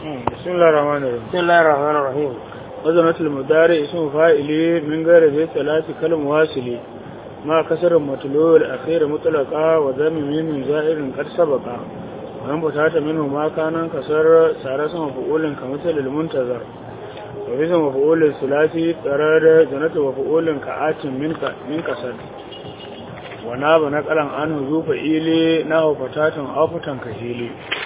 بسم الله الرحمن الرحيم بسم الله الرحمن الرحيم وزنة المضارع اسم فاعل من غير ذي ثلاث كلم واصل ما كسر المطلوع الأخير مطلقا وذم من زائر قد سبق ومن بتات منه ما كان كسر سار اسم مفعول كمثل المنتظر وفي اسم مفعول الثلاثي ترى زنة مفعول كآت من من كسر وناب نقلا عنه ذو فعيل نحو فتاة أو فتن كهيل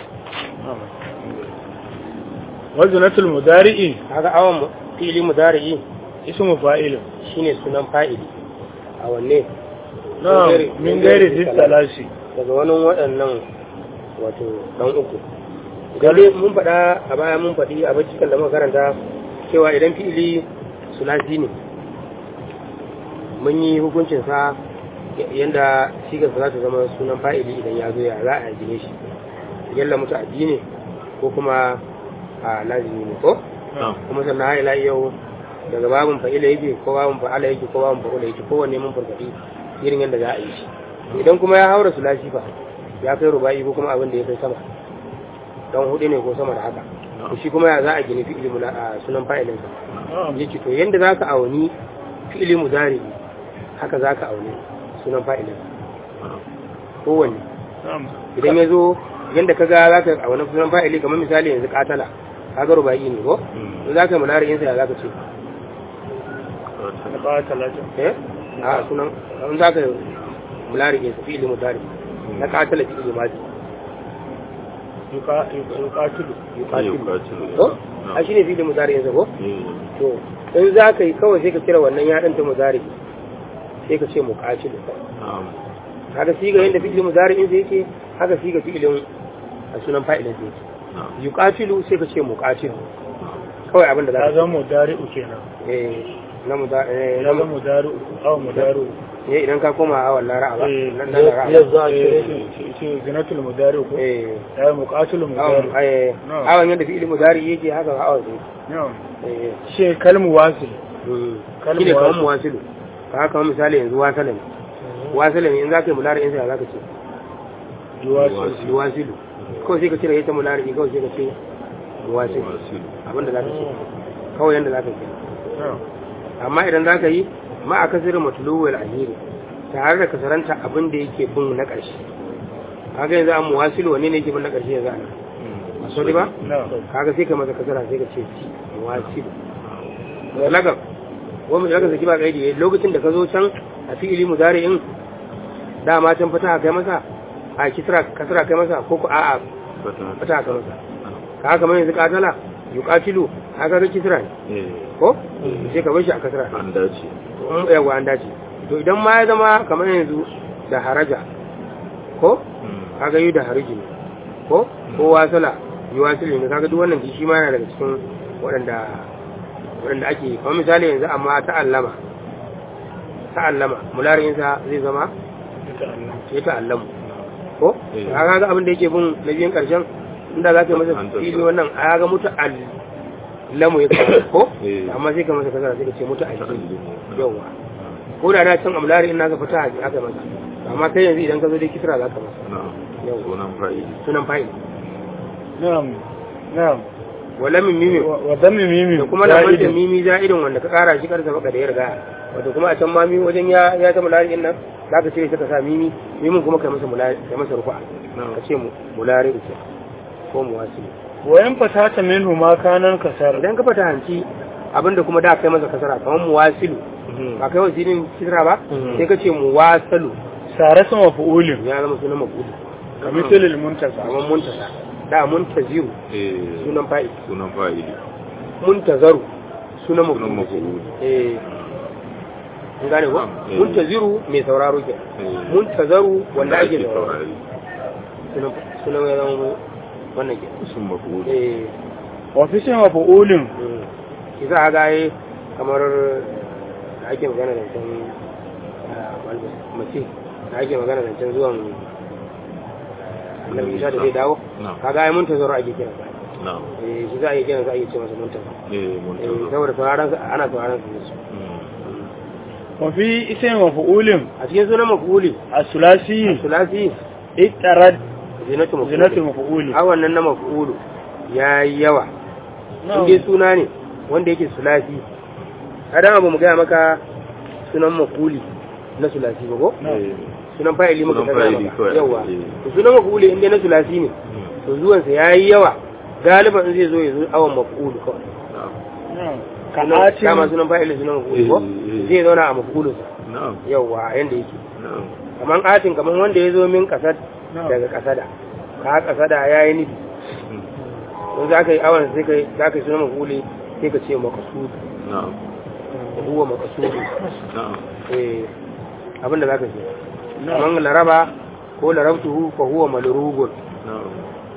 wazinatul mudari'i haka awon fili mudari'i ismu fa'il shine sunan fa'ili a wanne na min gairi dittalasi daga wani waɗannan wato dan uku gari mun faɗa a baya mun faɗi a bacikan da muka karanta cewa idan fi'ili sulasi ne mun yi hukuncin sa yanda shigar za ta zama sunan fa'ili idan ya zo ya za a gine shi yalla mutu addini ko kuma a lazimi ne ko kuma sannan har ila yau daga babun fa'ila yake ko babun fa'ala yake ko babun fa'ula yake kowanne mun farfadi irin yadda za a yi shi idan kuma ya haura sulasi fa ya kai rubai ko kuma abin da ya kai sama dan hudu ne ko sama da haka to shi kuma ya za a gini fi'ili mu a sunan fa'ilin sa yake to yanda za ka auni fi'ili mudari haka za ka auni sunan fa'ilin kowanne idan ya zo yanda ka ga za ka auni sunan fa'ili kamar misali yanzu katala kaga rubai ne ko in za ka mulari insa ya za ka ce eh a sunan in za ka mulari insa fi ilimin dari na katala fi ilimin madi yuqatilu yuqatilu ko a shine fi ilimin dari insa ko to in za ka yi kawai sai ka kira wannan ya danta mudari sai ka ce muqatilu haka siga yanda fi ilimin dari insa yake haka siga fi ilimin a sunan fa'ilin sa yake yuqatilu sai ka ce muqatilu kawai abin da za ya ka zama mudari'u kenan eh na mu da eh ya zama mudari'u aw mudari'u eh idan ka koma a wallan ra'a ba eh nan nan ra'a ya za ce zinatul mudari'u ko eh ya muqatilu awon mudari'u eh No. awon yadda fi'il mudari yake haka awon sai na'am eh she kalmu wasil mm. Kalmu shine kamar wasil. muwasilu ka haka kamar misali yanzu wasala ne wasala ne in zaka yi mulari in sai zaka ce yuwasil muwasilu kawai sai ka cire ita mulari kawai sai ka ce muwasilu abinda zaka ce kawai yanda zaka ce na'am amma idan za ka yi ma a kasirin matuluwar ahiri tare da kasaranta abin da yake bin na ƙarshe kaga yanzu an muwasilu wanne ne yake bin na ƙarshe yanzu ana a sauri ba na'am kaga sai ka masa kasara sai ka ce ci muwasilu da lagab wani lagab zaki ba kaidi lokacin da ka zo can a fi'ili mudari'in dama can fata kai masa a kisra kasara kai masa ko ko a'a fata kai masa kaga kamar yanzu katala yuqatilu kaga ga kisra ne ko sai ka bar shi a kasara an dace in yawa an dace to idan ma ya zama kamar yanzu da haraja ko kaga yi da hariji ne ko ko wasala yi wasili ne kaga duk wannan shi ma yana daga cikin waɗanda waɗanda ake kamar misali yanzu amma ta'allama ta'allama mularinsa zai zama ya ta'allamu ko Eh. kaga ga abin da yake bin na biyan karshen inda za ka yi masa An fili tattara. wannan a ga mutu allamu ya kawo ko Eh. amma sai ka masa kasara sai ka ce mutu allimu yawa ko da da can amlari in naka fita haji aka masa amma kai yanzu idan ka zo dai kisra za ka masa na'am Yau. sunan fa'ili sunan fa'il na'am na'am wala min mimi wa wa dhammi mimi da kuma da wanda za'idin. mimi za'idin wanda ka kara shi karsa baka da ya riga wato kuma a can ma mimi wajen ya ya ta mulari din nan za ka ce sai ka sa mimi mimin kuma kai masa mulari kai masa rufa ka ce mu mulari ce ko muwasili wa in fatata minhu ma kanan kasar idan ka fata hanci abinda kuma da kai masa kasara kamar muwasilu ba kai wasilin kisra ba Mhm. sai ka ce muwasalu sare sama fu'ulin ya zama sunan mafudi kamithilil muntasa kamar muntasa da muntaziru eh sunan fa'il sunan fa'ili muntazaru sunan sunan mafudi maf'ul eh an gane ko Eh. muntaziru mai sauraro ke Eh. muntazaru wanda ake sauraro saurari sunan sunan ya zama wannan ke sun maf'ul eh wa fi sama fu'ulin mm. shi za a ga yi kamar da ake magana da can ah, wanda mace da ake magana da can zuwan ah, annabi isa da zai dawo Na'am. kaga ai muntazaru ake kira na'am eh shi za a yi kiran sa ake ce masa muntazaru eh mun eh tazo saboda sauraron sa ana sauraron sa su wa fi isma fu'ulin a cikin sunan mafuli as-sulasi sulasi ittarad zinatu mafuli zinatu maf'uli a wannan na mafulu ya yi yawa in dai suna ne wanda yake sulasi adam abu mu gaya maka sunan makuli na sulasi ba ko sunan fa'ili muka Sunan gaya fa'ili maka kawai, yawa eh. to sunan makuli in dai na sulasi ne to zuwansa ya yi yawa galiban in zai zo ya zo awon makulu kawai na'am Sunan- ka'atin dama sunan fa'ili sunan makuli ko Eh, eh. zai zauna a makulunsa na'am yawa yanda yake na'am kaman atin kaman wanda ya zo min kasad Na'am. daga kasada ka kasada ya yi nufi Mm. don za ka yi awon sai kai za ka yi sunan makuli sai ka ce makasudu na'am huwa makasudu na'am eh abinda za ka ce kaman laraba ko larabtuhu fa huwa malrugun na'am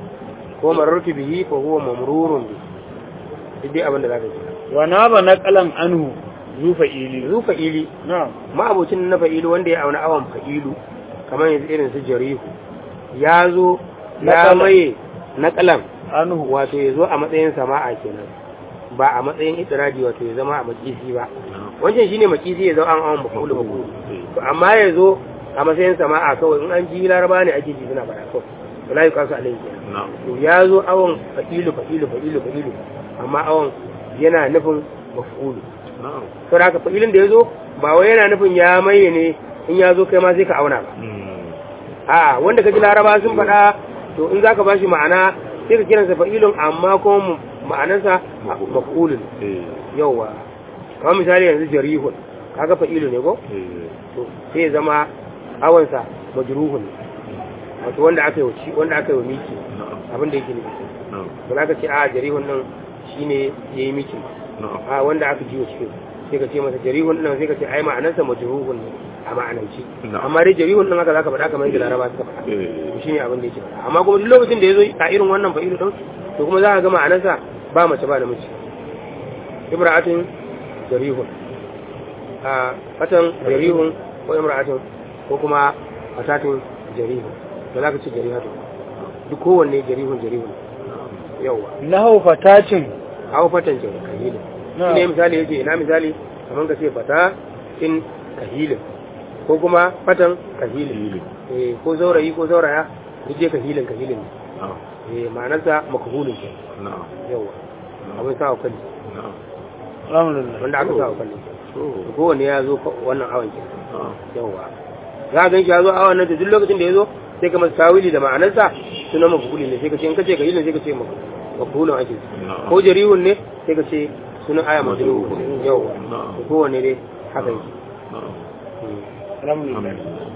ko marartu bihi fa huwa mamrurun bi duk dai abinda za ka ce wa na ba naqalan anhu zu fa'ili zu fa'ili na'am ma'abocin na fa'ilu wanda ya auna awon fa'ilu kamar yanzu irin su jarihu ya zo ya Naƙalan. maye naƙalan anhu wato ya zo a matsayin sama'a kenan ba a matsayin itiradi wato ya zama a makisi ba na'am wancan shine makisi ya zo an awon makulu makulu Eh. to amma ya zo a matsayin sama'a kawai in an ji laraba ne ake ji suna fara kawai wala yi kasu alayhi kenan na'am to ya zo awon fa'ilu fa'ilu fa'ilu fa'ilu amma awon yana nufin maf'ulu na'am to da haka fa'ilin da ya zo ba wai yana nufin ya maye ne in ya zo kai ma sai ka auna ba Mm. a wanda ka ji laraba sun faɗa to in za ka ba shi ma'ana sai ka kiransa fa'ilun amma kuma mu- ma'anarsa maf'ulun eh yauwa kamar misali yanzu jarihun kaga fa'ilu ne ko eh to sai ya zama awansa majruhun wato wanda aka yi wa ci wanda aka yi wa miki na'am abin da yake nufi na'am ba za ka ce a jarihun nan shine yayi miki na'am a wanda aka ji wa cikin sai ka ce masa jarihun nan sai ka ce ai ma'anarsa majruhun ne a ma'ananci Na'am. amma dai jarihun nan haka zaka faɗa kamar yadda laraba suka faɗa eh to shine abin da yake faɗa amma kuma duk lokacin da ya zo a irin wannan fa'ilu din to kuma za ka ga ma'anarsa ba mace ba namiji ibra'atun jarihun a fatan jarihun ko imra'atun ko kuma fatatun jarihun da za ka ce jarihatun duk kowanne jarihun jarihun yawwa lahu fatatin hawa fatan jarihun kahilin Na'am. ne misali yake ina misali kamar ka ce fata in kahilin ko kuma fatan kahilin Kahilin. eh ko zaurayi ko zauraya duk dai kahilin kahilin ne na'am eh ma'anarsa makahulin ke na'am yawa abin sa wa kalli na'am alhamdulillah wanda aka sa wa kalli to kowanne ya zo fa- wannan awon ke na'am yawa za ka ganshi ya zo awon nan to duk lokacin da ya zo sai ka masa tawili da ma'anarsa sunan mafuli ne sai ka ce in ka ce kahilin sai ka ce mafulin ake na'am ko jarihun ne sai ka ce sunan aya majruhun Majruhun. yawa Na'am. kowanne dai haka yake na'am Mm. alhamdulillah alhamdulillah